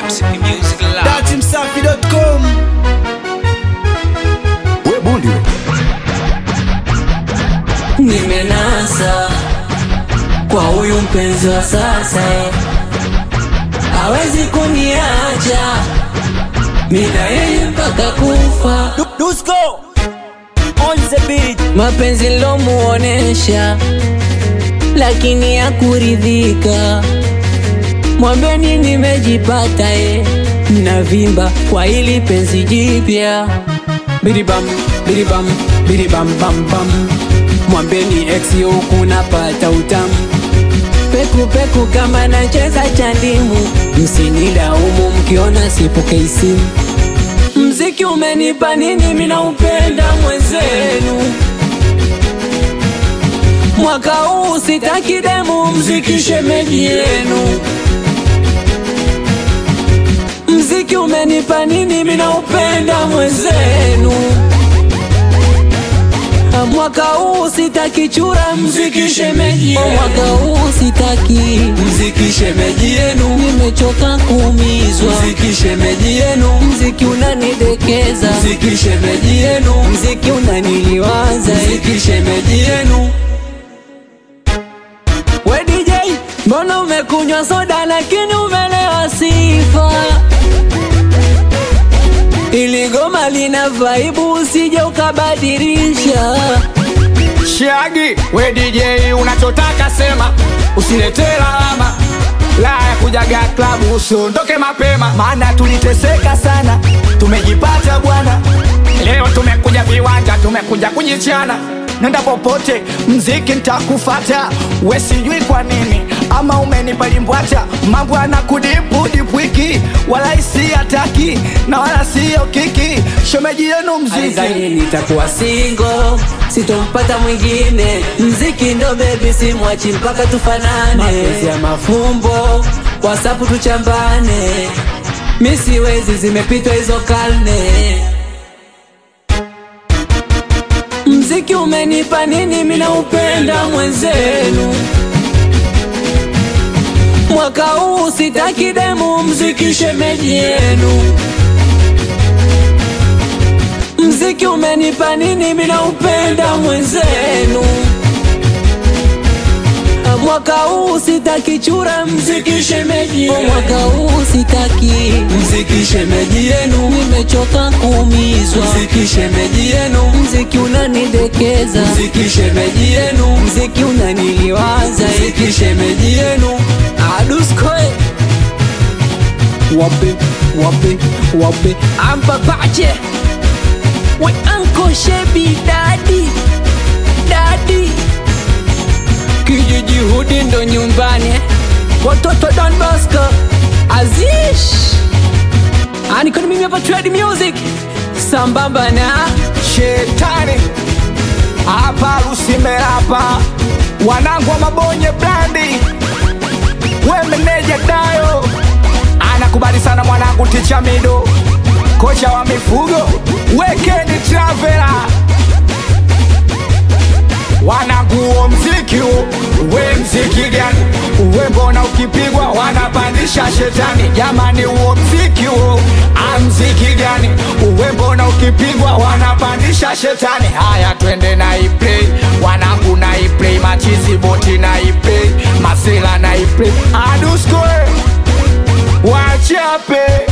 Msiki Music Lab. datimsafi.com we bundi we nimenasa kwa huyu mpenzi wa sasa hawezi kuniacha mina yeye mpaka kufa dusko on the beat mapenzi lomuonesha lakini ya kuridhika mwambeni nimejipata ye navimba kwa ili penzi jipya biribam biribam biribam bam bam mwambeni ex huku napata utamu peku peku kama nacheza chandimu msinilaumu mkiona sipokei simu mziki umenipa nini mina upenda mwenzenu mwaka huu sitaki demu mziki shemeji yenu mziki umenipa nini mina upenda mwenzenu mwaka huu sitaki chura mziki shemeji yenu. mwaka huu sitaki mziki shemeji yenu nimechoka kuumizwa mziki shemeji yenu mziki unanidekeza mziki shemeji yenu mziki unaniliwaza mziki shemeji yenu we DJ mbona umekunywa soda lakini umelewa sifa ili goma lina vaibu usije ukabadilisha shagi we dj unachotaka sema usiletee lawama la ya kujaga klabu usiondoke mapema maana tuliteseka sana tumejipata bwana leo tumekuja viwanja tumekuja kujichana nenda popote mziki ntakufata we sijui kwa nini ama umenipa limbwata mambo anakudipudipwiki wala isi hataki na wala siyo kiki shomeji yenu mziki Alizani nitakuwa singo sitompata mwingine mziki ndo bebi simwachi mpaka tufanane mapenzi ya mafumbo wasapu tuchambane mi siwezi zimepitwa hizo karne mziki umenipa nini mina upenda mwenzenu mwaka huu sitaki demu mziki shemeji yenu mziki umenipa nini mina upenda mwenzenu mwaka huu sitaki chura mziki shemeji yenu. mwaka huu sitaki mziki shemeji yenu nimechoka kuumizwa mziki shemeji yenu mziki unanidekeza mziki shemeji yenu mziki unaniliwaza mziki shemeji yenu aduskoe wape wape wape ampapache we anko shebi dadi dadi kijiji hudi ndo nyumbani watoto don bosco azish anikoni mimi hapa trade music sambamba na shetani hapa lusimerapa wanangu wa mabonye blandi we meneja dayo anakubali sana mwanangu ticha mido kocha wa mifugo wekeni travela wananguo mziki huu, we mziki gani uwe mbona ukipigwa wanapandisha shetani jamani huo mziki huo amziki gani uwe mbona ukipigwa wanapandisha shetani haya twende na iplay wanangu na iplay machizi boti na iplay masela na iplay aduskoe wachape